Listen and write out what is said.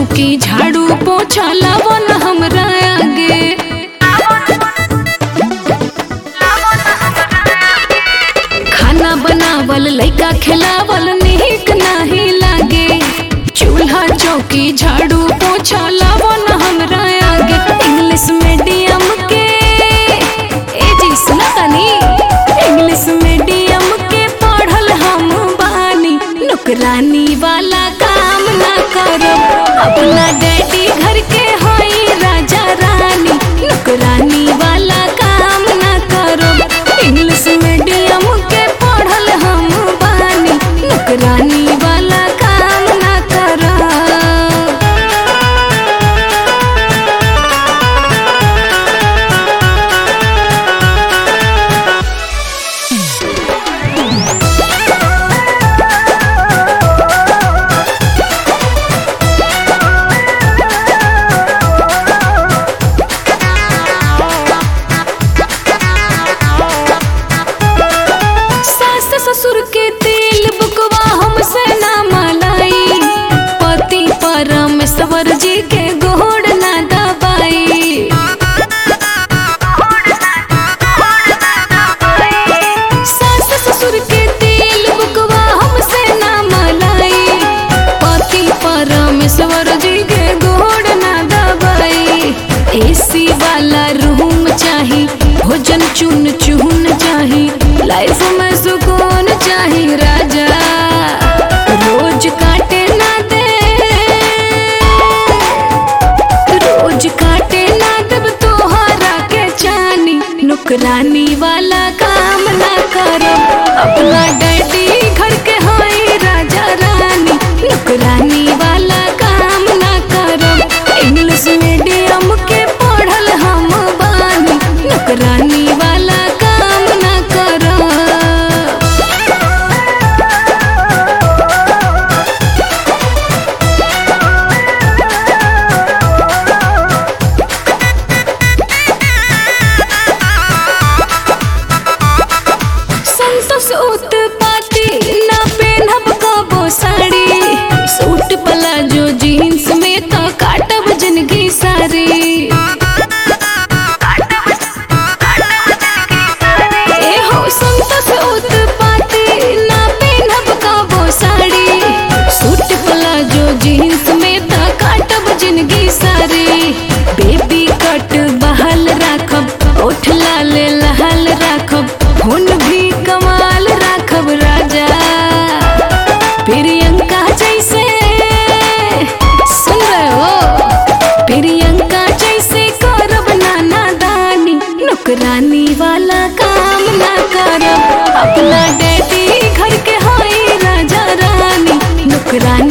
चौकी झाड़ू पोछा लावन हमरा आगे खाना बनावल लइका खिलावल निक नाही लागे चूल्हा चौकी झाड़ू पोछा लावन हमरा आगे इंग्लिश मीडियम के ए जी सुना तनी इंग्लिश मीडियम के पढ़ल हम बानी नौकरानी वाला काम ना करब अपना डैडी घर के होई राजा रानी नौकरानी वाला काम ना करब इंग्लिश मीडियम के पढ़ल हम बानी नौकरानी वाला काम ना करब सास ससुर के तेल बुकवा हमसे ना मलाई पति परमेश्वर जी के गोड़ ना दबाई सास ससुर के तेल बुकवा हमसे ना मलाई पति परमेश्वर जी के गोड़ ना दबाई एसी वाला रूम चाही भोजन चुन चुन चाही लाइफ में सुकून चाही राजा रोज काटे ना दे रोज काटे ना देब तोहरा के जानी नौकरानी वाला काम ना करब अपना डैडी घर के होई राजा रानी नौकरानी वाला काम ना करब इंग्लिश मीडियम के पढ़ल हम बानी नौकरानी वाला काम ना करब संतोष उत्पाती ना पेनहब कबो साड़ी सूट प्लाजो जीन्स में तो काटब जिंदगी सारी ए हो संतोष उत्पाती ना पेनहब कबो साड़ी सूट प्लाजो जीन्स में तो काटब जिंदगी सारी बेबी कट बहाल राखब ओठ लाल लहाल राखब हुन भी कमाल राखब राजा प्रियंका जैसे सुन रहे हो प्रियंका जैसे करब नाना दानी नौकरानी वाला काम ना करब अपना डैडी घर के होई राजा रानी नौकरानी